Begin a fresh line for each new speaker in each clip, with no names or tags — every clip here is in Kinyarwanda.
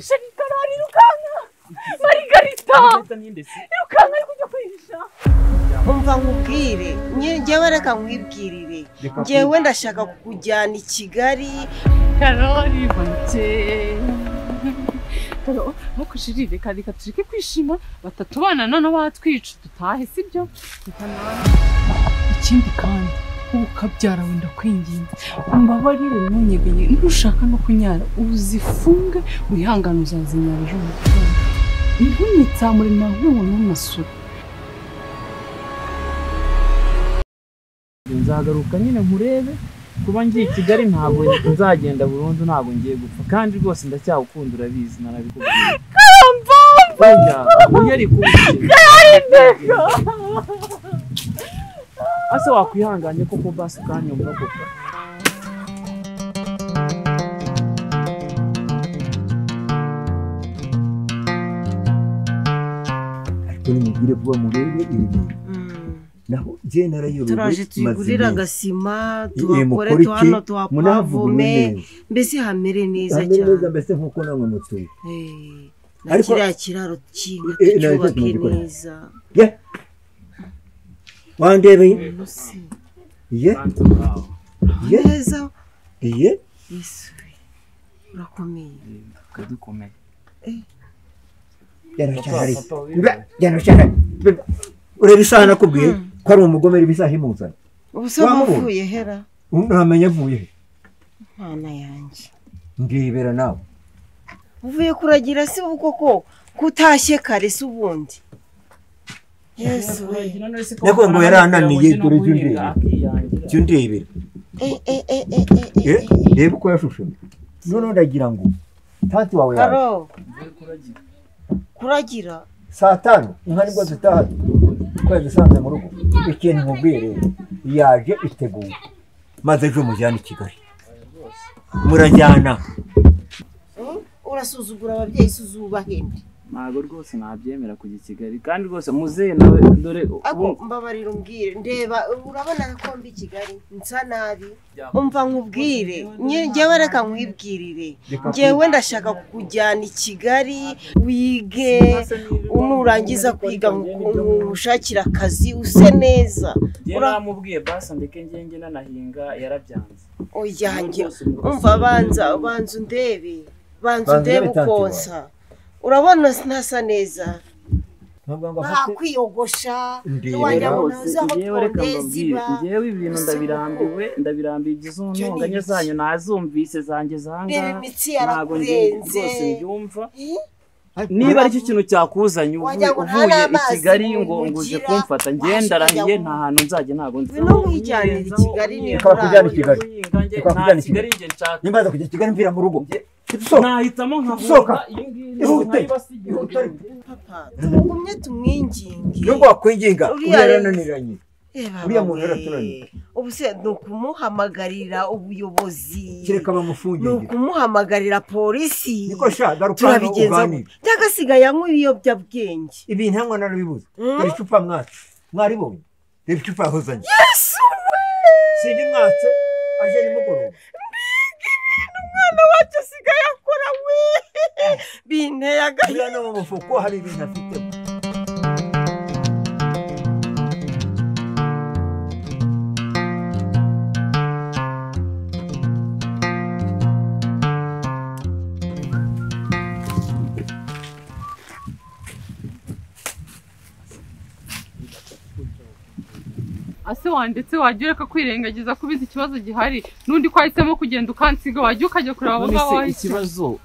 sharikarari rukanka marigarita rukanka ari kujya kwihisha
umva nkubwire njyewe reka nkwibwirire njyewe ndashaka kujyana i kigali
karori bake karo ntukushirire kandi katureke kwishima batatubana noneho batwica dutahe sibyo ikindi kandi ubu kabyara wenda kwinginga umbabarire ntunyeganye ntushaka no kunyara uzifunge wihangane uzazinyara ejo mu gitondo ntunyitsamure na nk'ubu n'umusoro
nzagaruka nyine nkurebe kuba ngiye i kigali ntabwo nzagenda burundu ntabwo ngiye gupfa kandi rwose ndacyagukunda urabizi narabikubwiye karamba burya ari kubikira ase wakwihanganye koko basi ukanyumva koko
ariko nimubwire vuba murebe ibi bintu naho njye narayobewe
turaje
maze
tuyigurire
iminsi.
agasima
Eh,
tuhakore
mukore iki?
tuhano
Munahavugurure
tuhapavome
neza.
mbese hamere neza
Hamere
cyane
neza mbese nk'uko namwe mutuye
Eh, na
Ariko-
kiriya kiraro cy'inka
Eh, eh, nacyo
tucyubake
tugikora.
neza
ye wandebeye
Uno si
ye ye
neza
ye
yesu urakomeye
ukadukomeye
yaracyahari Mba, yaracyahari Mba, urebe isaha nakubwiye ko ari umugome reba isaha imuzanye
ubu se
Wamubonye?
wavuye hera
ntamenya avuye he
mwana yanjye
ndibera nawe
uvuye kuragira se ubu koko kutashye kare se ubundi yesu we
Nakuvuga ngo yarananiye, dore ibyo ndeba. ibyo ndebera
Eh, eh, eh, eh, eh, eh,
ye
eh.
reba uko yashushanya noneho ndagira ngo tati wawe yaje
karo kuragira
saa tanu inka nibwo zitaha twari dusanze mu rugo ikintu nkubwiye rero yaje iteguye maze ejo mujyane i kigali murajyana
urasuzugura ababyeyi se uzubahende
ntabwo rwose nabyemera kujya i kigali kandi rwose muzehe nawe dore
ako
ubu
mbabarira umbwire ndeba urabona ko mbi i kigali nsa nabi umva nkubwire Nye- njyewe reka nkwibwirire njyewe ndashaka kujyana i kigali wige nurangiza kwiga ngushakira akazi use neza
njyewe
ura-
namubwiye basi ndeke ngenge nanahinga yarabyanze
oyange umva banza banza undebe banza
Banza
undebe
undebe
ukonsa urabona ntasa neza
ntabwo ngo
nta
afate
kwiyogosha
Ndebe
wajya mu
rwose
ntuzi aho
ngewe reka
pondezi
mbabwire
iba
ngewe ibintu ndabirambiwe ndabirambiye igize untonganya
iki?
zanyu nazumvise zanjye
ndeba
zangaha
imitsi
ntabwo nge-
yarakurenze
rwose mbyumva
Eh?
niba aricyo kintu cyakuzanye uvu-
Wagira ngo nta
uvuye i
n'amazi
kigali
mu-
ngo ngo uje
mugira,
kumfata ngendarahiye
washikajya
nta hantu nzajya ntabwo nzi
Ngwino wijyanire i Kigali niba
Reka bakujyane i Kigali. Reka
nta
bakujyane
kigali
i Kigali.
njye nshaka
nimba aza kujya i kigali mvira mu rugo dusohoka
nahitamo
Sohoka.
nkahunga iyi ngiyi
Ihute.
nkayibasigira
Ihute.
papa tumugumye tumwinginge
nubwo wakwinginga
Uriya
uriya
ari-
yarananiranye
Reba
Uriya
wowe,
muntu yaraturanye.
ubu se ni ukumuhamagarira ubuyobozi
kereka
ni
bamufungira
ukumuhamagarira polisi
niko sha garuka hano
turabigenza
uganire
byagasigaye anywa ibiyobyabwenge
ibi ntabwo narabibuze
Mm.
dore icupa mwacu mwaribonye reba icupa yahozanye
yesu
sinjye mwatse aje nimugoroba
umwana wacu asigaye akora we binteye agahinda
uriya no mu mufuko hari ibintu afitemo
ase wanditse wagiye ureka kwirengagiza ko ubizi ikibazo gihari n'undi ko wahisemo kugenda ukansiga wagiye ukajya kureba abo
none
ngabo
se
wahisemo
ikibazo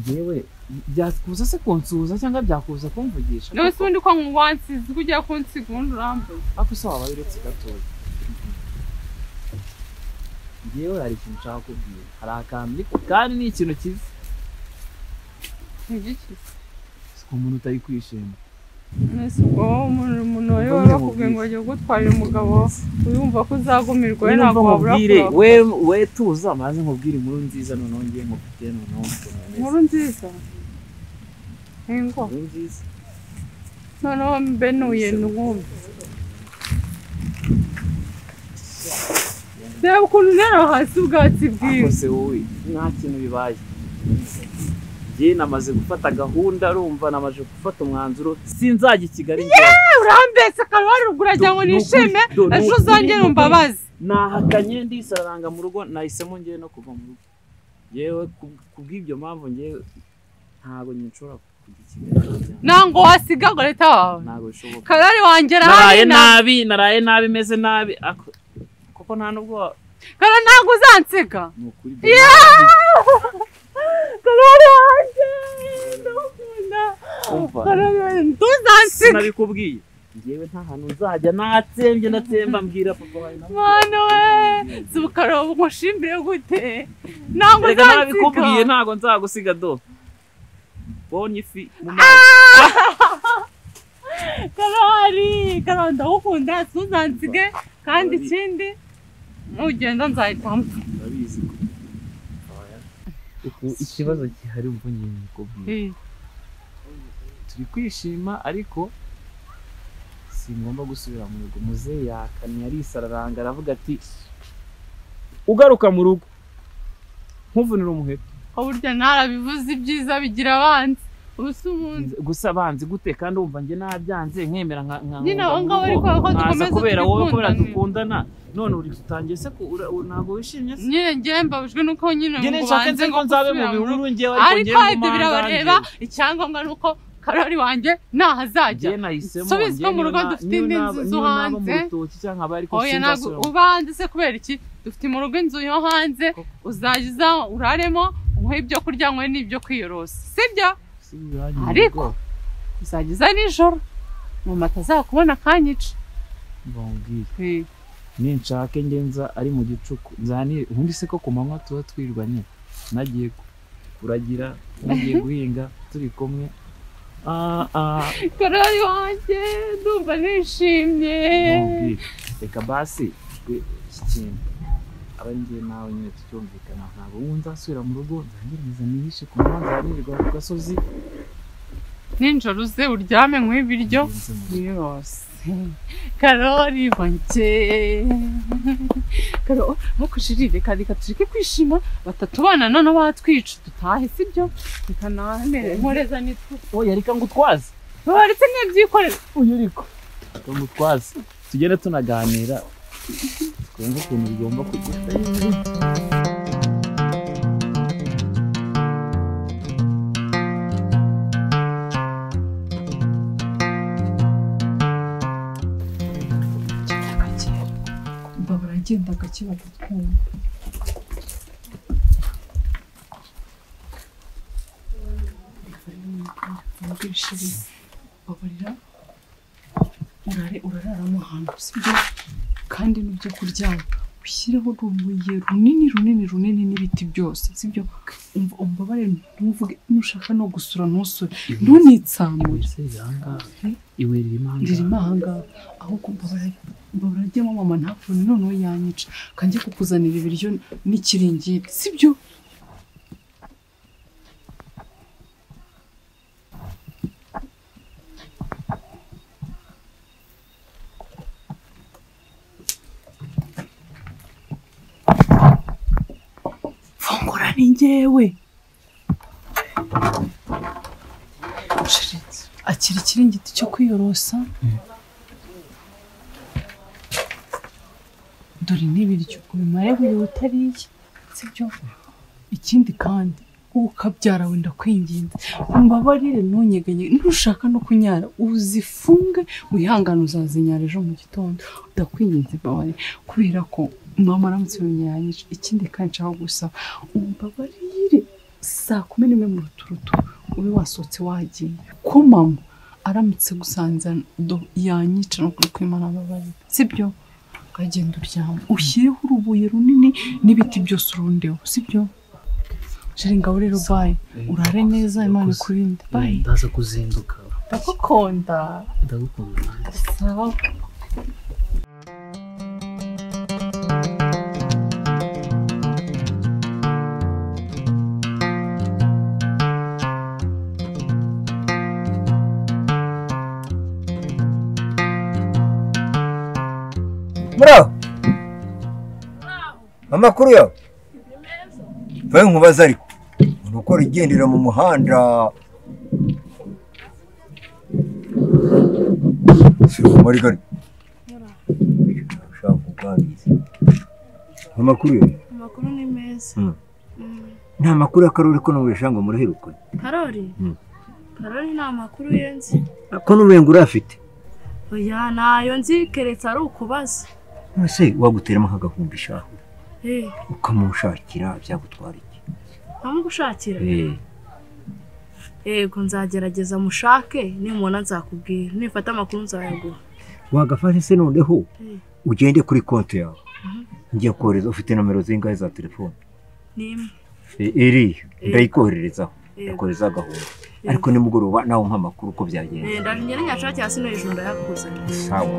yewe byakuza se kunsuhuza cyangwa byakuza kumvugisha
nawe se ubundi ko wansize ko ugiye kunsiga ubundi urambuye
ariko se waba wiretse gatoya ngewe hari ikintu nshaka kubwira hari akantu ariko kandi ni ikintu cyiza
ntigiki
si ku muntu utari kwishima
nese ubwo wowe umuntu umuntu wari
Mbona
wakubwiye ngo
mubwire.
ajye kugutwarira umugabo wiyumva ko uzagumirwa we
Niba
ntabwo wabura
mubwire
kubaho
we we tuza maze nkubwire inkuru nziza noneho ngiye nkufite noneho ukuntu
inkuru
umeze
nziza ngo
inkuru nziza
noneho mbenuye nkumve reba ukuntu ntera hasi ubwatsi bwiwe
rwose wowe nta kintu bibaye njye namaze gufata gahunda urumva namaze gufata umwanzuro sinzajya i kigali njyewe
urambese akaba warugura ujya ngo nishime
Do- do-
ejo uzongere
do-
umbabazi
nahakanye ndisaranga mu rugo nahisemo ngewe no kuva mu rugo yewe kubw'ibyo mpamvu ngewe ntabwo nshobora kujya i kigali
ntabwo wasiga ngo leta wawe
ntabwo bishoboka
karari wanjye
naraye
arahari na-
nabi naraye nabi meze nabi ako- kuko nta nubwo
karari ntabwo uzansiga
ni ukuri do-
karari wanjye ndakunda
Umva.
karari wanjye ntuzansiga
sinabikubwiye ngewe nta hantu nzajya natsembye ndatsemba mbwira papa wawe na
mwana we si ukareba nkushimbire gute ntabwo
reka nabikubwiye
uzansiga
ntabwo nzagusiga do bonye ifi mu mazi
karori karori ndagukunda ntuzansiga kandi ikindi nugenda nzahita mpfa
urabizi ko Uku- ikibazo gihari ubwo nyine nikubwiye
Eh,
turi kwishima ariko singomba gusubira mu rugo muzehe yakanye arisararanga aravuga ati ugaruka mu rugo nkuvunira umuheto
ko burya ntarabivuze ibyiza bigira abanzi ubu si umuntu
gusa banzi gute kandi wumva njye nabyanze nkemera nka nka
Nyine
nkumva
abo ngabo
mu
ariko
rugo.
ko
Nkaza
dukomeza
kubera wowe kubera
dukundane.
dukundana none uri dutangiye se ko ura- u- ntabwo wishimye se
nyine njye mbabujwe nuko nyine
njye
ngo
nshaka
ubanze
nze
ngo
ko nzabe mu
gusubira mu
bihuru
rugo.
njyewe
ariko
njyewe
ibyo birabareba icyangombwa ni uko karori wanjye ntaho azajya
njye nahisemo
Subizwa
njye
mu rugo,
niyo na-
dufite
niyo
indi
naba-
nzu
niyo
zo
naba
hanze.
mu rutoki cyangwa nkaba ariko
oya ntabwo
sinzasubira mu
ubanze se kubera iki dufite mu rugo inzu yo hanze uzajya uza uraremo umuhe ibyo kurya nywe n'ibyo kwiyorosa sibyo
Si birangiye mu
Ariko,
rugo.
uzageza nijoro mama atazakubona akanyica
Bambwire.
Eh,
ninshake njye nza ari mu gicuku nzanire ubundi se ko ku manywa tuba twirirwa nyine nagiye ku- kuragira nagiye guhinga turi kumwe Ah, ah,
karori wanjye ndumva nishimye
bambwire. reka basi we, iki kintu aba ari njye nawe nyine tucyumvikana ntabwo ubu nzasubira mu rugo nzangereza nihishe ku manywa nzanirirwa ku gasozi
nijoro uze uryame nkwe ibiryo
ngenze mu rugo.
yose karori wanjye karori ntukushirire kandi reka tureke kwishima batatubana noneho batwica dutahe sibyo reka namere nkoreza nitwe
oya reka ngo utwaze
baretse n'ibyikorera
uyu ariko ngo utwaze tugende tunaganira twumve ukuntu bigomba kugenda
mbabura agenda gake bagatwumva ubwishirize baburira urare urararamo ahantu sibyo kandi n'ibyo kuryama ushyireho urubuye runini runini runini n'ibiti byose sibyo umva umbabare ntuvuge nushaka no gusura ntusure ntunitsamure
iwe ririmo aha ngaha.
ririmo ahangaha ahubwo mbabara mbabara ajyamo mama ntapfune noneho yanyica kanjye kukuzanira ibiryo n'ikiringiti sibyo fungura ni njyewe Shirinzi, akira ikiringiti cyo kwiyorosa dore n'ibiryo ubimare buri utariye sibyo ikindi kandi uwo ukabyara wenda kwinginze umbabarire ntunyeganye ntushaka no kunyara uzifunge wihangane uzazinyara ejo mu gitondo udakwinginze mbabarire kubera ko mama aramutse binyanyije ikindi kandi nshaka gusaba umbabarire saa kumi n'imwe mu ruturutu ube wasohotse wagiye ko mama aramutse gusanze do yanyica no kuri kwimana ababarira sibyo ukagenda uryama ushyireho urubuye runini n'ibiti byose urundeho sibyo jeri ngabo rero bayi urare neza imana ikurinde bayi
ndaza kuzinduka
ndagukunda
ndagukunda nanjye.
sawa
muraho amakuru yawe mbaye nkubaza ariko ni uko rigendera mu muhanda siruka muri gari ushaka kuganiriza amakuru yawe
amakuru ni meza
Mm.
Mm.
nta makuru y'akarere ko n'uburesha ngo muraherukane
karori
Mm.
karori nta makuru ye nzi
ko n'uburengo urafite
oya ntayo nzi keretse ari ukubaza
ese waguteramo nk'agahumbi shaho
Eh,
ukamushakira byagutwara iki
ntamugushakira
Eh,
yego nzagerageza mushake nimubona nzakubwira nifata amakuru nzayaguha
wagafashe se noneho
Eh,
ugende kuri konti yawe njya kohereza ufite nomero zingahe za telefone
ni imwe
E- iriya
Eh.
ndayikohererezaho
Eh.
ndakohereza agahumbi ariko nimugoroba nawe umpa amakuru uko byagenze
Eh, ndangire nyashake hasi no hejuru ndayakuzanira
sawa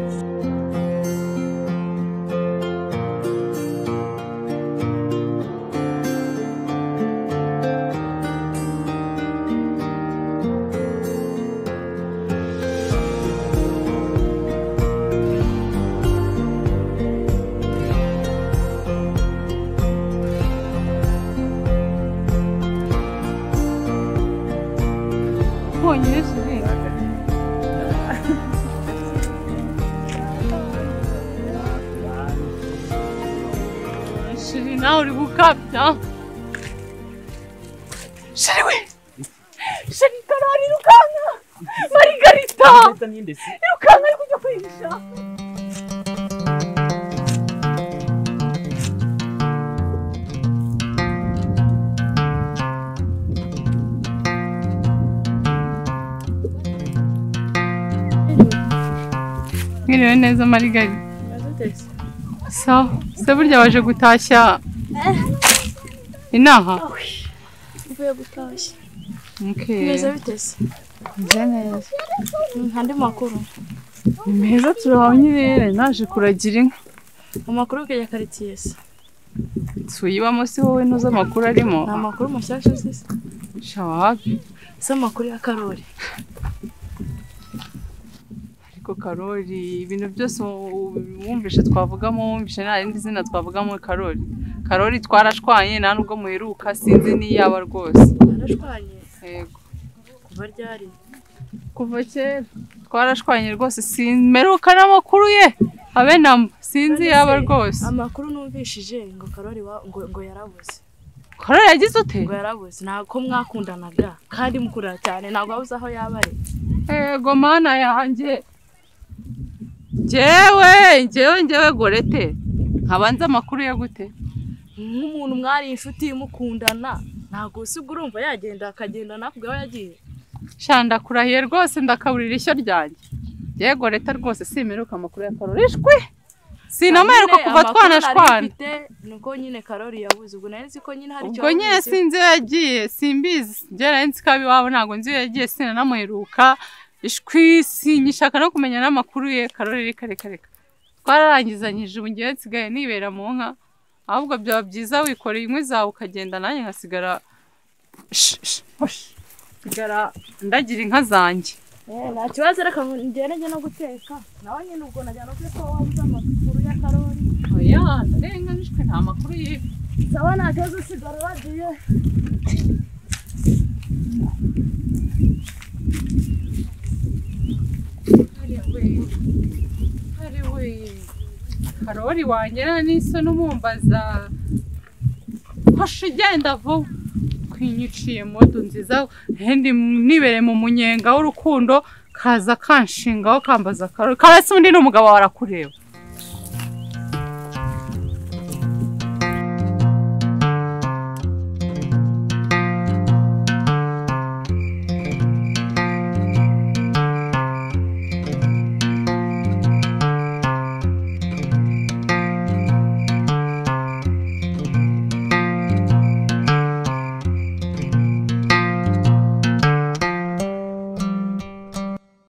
bwongereza ureba shiri nawe uri gukabya shiri we shiri karori irukanka marigarita
Leta ni nde se?
irukanka ari kujya kwihisha mwiriwe neza marigarita sawa se burya waje gutashya inaha
mvuye gutashya
Okay.
meze bitese
Meze neza
nta andi makuru
ni meza turahawe nyirere naje kuragira inka
amakuru ya karitsiye se
tuyibamo si wowe ntuzi amakuru arimo
ni amakuru mashyashya se
shawapi
si amakuru ya karori
ariko karori ibintu byose wumvishe twavugamo wumvishe nta rindi zina twavugamo karori karori twarashwanye nta nubwo muheruka sinzi n'iyaba rwose
narashwanye
yego
kuva ryari
kuva kera twarashwanye rwose simperuka n'amakuru ye habe namba sinzi iyaba rwose
amakuru numvishije ngo karori wa- ngo ngo yarabuze
karori yagize ute
ngo yarabuze ntabwo mwakundanaga kandi mukundana cyane ntabwo wabuze aho yaba ari
ego mana yanjye njyewe njyewe njyewe gorete nkabanza amakuru ya gute
nk'umuntu mwari inshuti mukundana ntabwo usiga urumva yagenda akagenda nakubwe aho yagiye
sha ndakurahiye rwose ndakaburira ishyo ryanjye yego leta rwose simeruka amakuru ya karori ishwi sinamerwa
Nyine
kuva
amakuru nari
twanashwana
mfite ni uko nyine karori yabuze ubwo nari nzi ko nyine hari icyo
ubwo nyine
yabuze.
sinzi iyo yagiye simbizi ngera nzi ko abi iwabo ntabwo nzi iyo yagiye sinanamuheruka ishwi sinyishaka no kumenya n'amakuru ye karori reka reka reka twararangizanyije ubu ngewe nsigaye nibera mu nka ahubwo byaba byiza wikoreye inkwi zawe ukagenda nanjye nkasigara Sh- sh- hosh. nsigara ndagira inka zanjye
Eh, nta kibazo reka ngerege no guteka nawe nyine ubwo najyana no ko wabuze amakuru ya karori
oya ndarenga nishwe nta makuru ye
sawa nta kibazo usigara wagiye
ariwe karori wangera n'iso n'umumbaza hoshi ugenda vuba kwinyiciye modu nziza hendi nibere mu munyenga w'urukundo kaza kanshingaho kambaza karori karasi undi ni umugabo warakureba